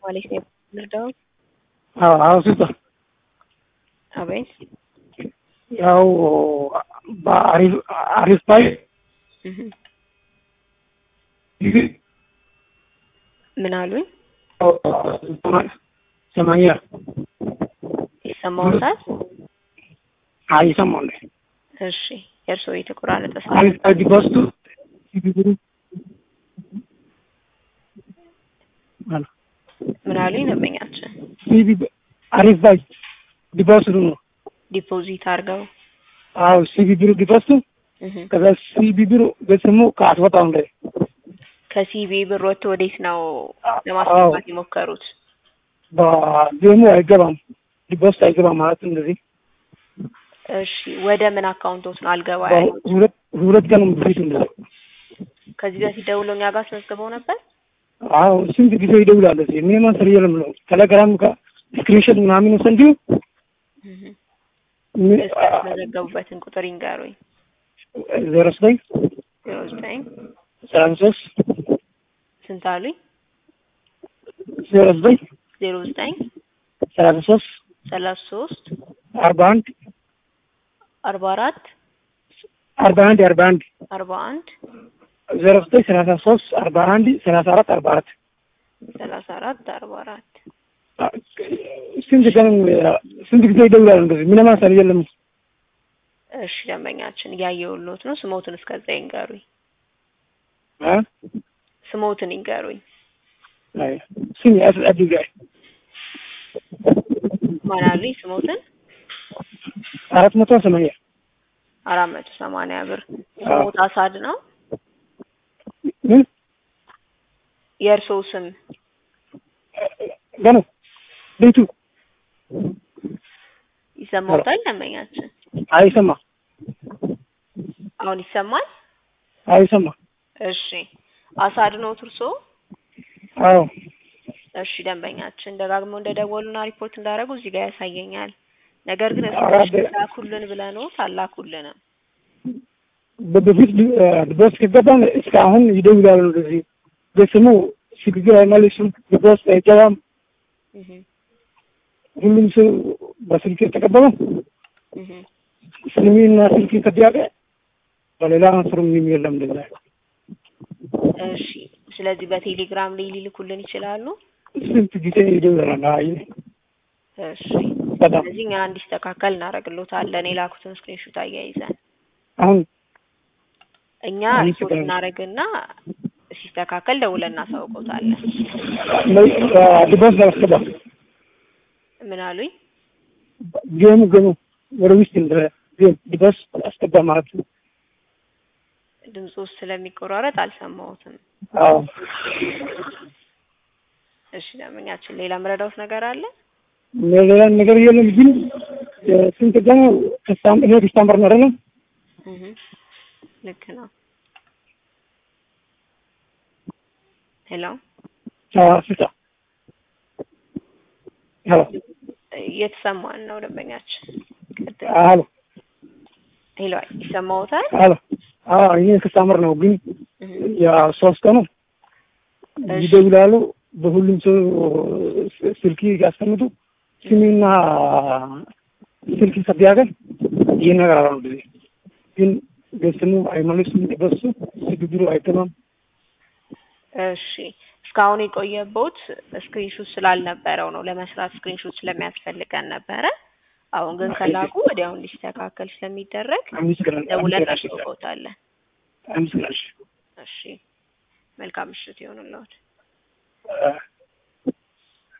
ማለት ነው ልርዳው? አዎ አዎ ስልጣ አቤት ያው በአሪፍ አሪፍ ባይ እህ ምን አሉኝ? ሰማንያ ይሰማዎታል? አይ ይሰማል። እሺ የእርስዎ የተቆራረጠ ስለ አሪፍ ባይ ዲፖስቱ ምን አሉኝ? ደንበኛችን ሲቢ አሪፍ ባይ ዲፖስቱ ነው። ዲፖዚት አድርገው አዎ ሲቢ ብሩ ዲፖስቱ እህ ከዛ ሲቢ ብሩ በስሙ ከአስወጣው ላይ ከሲቢ ብር ወጥቶ ወዴት ነው ለማስገባት የሞከሩት? በጌሙ አይገባም ዲፖስት አይገባም ማለት እንደዚህ እሺ ወደ ምን አካውንቶት ነው አልገባ ያሉት? ሁለት ሁለት ቀን በፊት እንደዚህ ከዚህ በፊት ደውለው እኛ ጋር አስመዝግበው ነበር? አዎ ስንት ጊዜ ይደውላል። እዚህ ምን ማሰር የለም ነው ቴሌግራም ጋር ስክሪንሾት ምናምን ወሰንዲው እህ ምን እስኪ ያስመዘገቡበትን ቁጥር ይንገሩኝ። ዜሮ ዘጠኝ ዜሮ ዘጠኝ ሰላሳ ሶስት ስንት አሉኝ? ዜሮ ዘጠኝ ዜሮ ዘጠኝ ሰላሳ ሶስት ሰላሳ ሶስት አርባ አንድ አርባ አራት አርባ አንድ አርባ አንድ አርባ አንድ ዜሮ ዘጠኝ ሰላሳ ሶስት አርባ አንድ ሰላሳ አራት አርባ አራት ሰላሳ አራት አርባ አራት ስንት ቀን ስንት ጊዜ ይደውላል እንደዚህ ምን ማሰር የለም እሺ ደንበኛችን እያየሁልዎት ነው። ስሞትን እስከዛ ይንገሩኝ። አ ስሞትን ይንገሩኝ። አይ ስም ያስ አድጋይ ማን አሉኝ? ስሞትን አራት መቶ ሰማንያ አራት መቶ ሰማንያ ብር ስሞት አሳድ ነው። ምን የእርስዎ ስም ገና ቤቱ ይሰማዎታል? ደንበኛችን አይሰማ አሁን ይሰማል? አይሰማ እሺ አሳድ ነው እርስዎ? አዎ እሺ ደንበኛችን ደጋግመው እንደደወሉና ሪፖርት እንዳደረጉ እዚህ ጋር ያሳየኛል። ነገር ግን አራት እስኪ ላኩልን ብለንዎት አላኩልንም። በፊት ዲቦስ ከገባን እስከ አሁን ይደውላሉ እንደዚህ በስሙ ሽግግር አይመልሱም ዲቦስ አይገባም እህ ሁሉም ሰው በስልክ የተቀበለ እህ ስልሚና ስልክ ከዲያቀ በሌላ አንስሩ ምንም የለም እንደዛ እሺ ስለዚህ በቴሌግራም ላይ ሊልኩልን ይችላሉ። ስንት ጊዜ ይደውላል አይ እሺ በጣም ስለዚህ እኛ እንዲስተካከል እናደርግልዎታለን የላኩትን ስክሪንሾት አያይዘን አሁን እኛ አሁን ሪፖርት ችግር- እናደርግና ሲስተካከል ደውለን እናሳውቀውታለን። ዲቦስ ለማስገባ ምን አሉኝ? ጌሙ ገሙ ወደ ውስጥ እንደ ጌም ዲቦስ አስገባ ማለት ነው። ድምፁ ስለሚቆራረጥ አልሰማሁትም። አዎ እሺ ደንበኛችን ሌላ መረዳውት ነገር አለ? ሌላ ነገር የለም ግን ስንት ቀን ከሳም ይሄ ዲስታምበር ነው አይደለም እህ ልክ ነው። ሄሎ ስልሳ ሄሎ እየተሰማን ነው ደንበኛችን። ቀጥል። ሄሎ ሄሎ ይሰማዎታል? ሄሎ አዎ ይሄ ከሳምር ነው ግን እህ ያ ሶስት ቀኑ እሺ። ይደውላሉ። በሁሉም ሰው ስልክ ያስቀምጡ ስሜና ስልክ ሰቢያገን ይነግራሉ። ጊዜ ግን በስሙ አይመልሱም። በሱ ስግግሩ አይገባም። እሺ እስካሁን የቆየቦት ስክሪንሹት ስላልነበረው ነው ለመስራት ስክሪንሹት ስለሚያስፈልገን ነበረ። አሁን ግን ከላኩ ወዲያው እንዲስተካከል ስለሚደረግ አመሰግናለሁ። ደውለን አመሰግናለሁ። እናሳውቅዎታለን። አመሰግናለሁ። እሺ መልካም ምሽት ይሁንልዎት። አ-